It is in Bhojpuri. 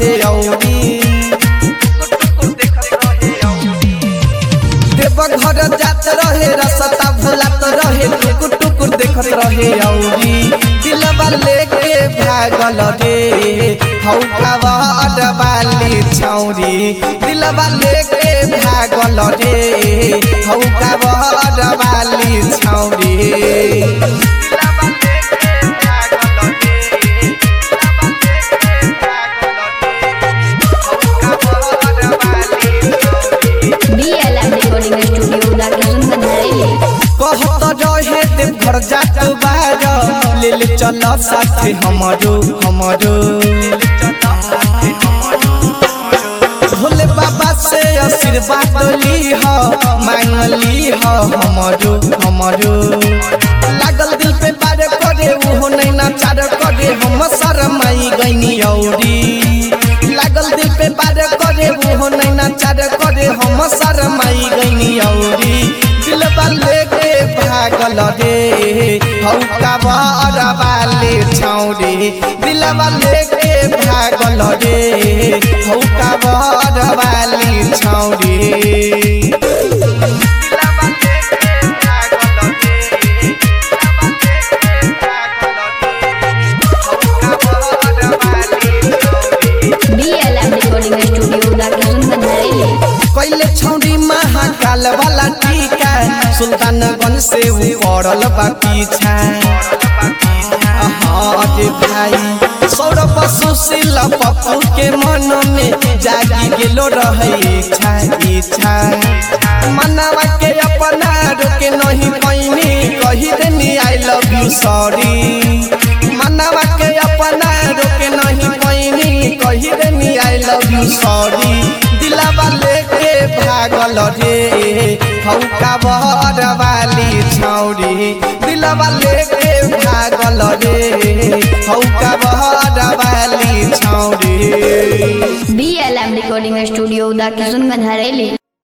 रहे औरी देवघर जात रहे रसता भुलात रहे टुकुर टुकुर देखत रहे औरी दिलवा लेके भागल रे हौका अडबाली छौरी दिलवा लेके भागल रे हौका अडबाली छौरी BLM Recording Studio Dakisun Bandharele. कहत रहे देव घर जात बार ले ले चल साथे हमरो हमरो भोले बाबा से आशीर्वाद ली हो मांगली हो हमरो हमरो लागल दिल पे बार करे उहो नहीं नाचार करे हम शरमाई गईनी औरी लागल दिल पे बार करे उहो नहीं नाचार करे हम शरमाई गईनी औरी दिलबा लेके भागल रे हौका बरबाले छौरी दिलबा लेके भागल रे हौका बरबाले छौरी BLM Recording Studio Dakisun Bandharele. कैले छौरी महाकाल वाला टीका सुल्तानगंज से ऊ पड़ल बा पीछा अरे भाई सौरभ सुशील पप्पू के मन में जागी गेलो रहे इच्छा इच्छा मनवा के अपना रोके नहीं पैनी कही देनी आई लव यू सॉरी मनवा के अपना रोके नहीं पैनी कही देनी आई लव यू सॉरी दिलावा लेके भागल रे हौका बरवाली छौरी दिलावा लेके भागल रे हौका बरवाली छौरी BLM Recording Studio Dakisun Bandharele.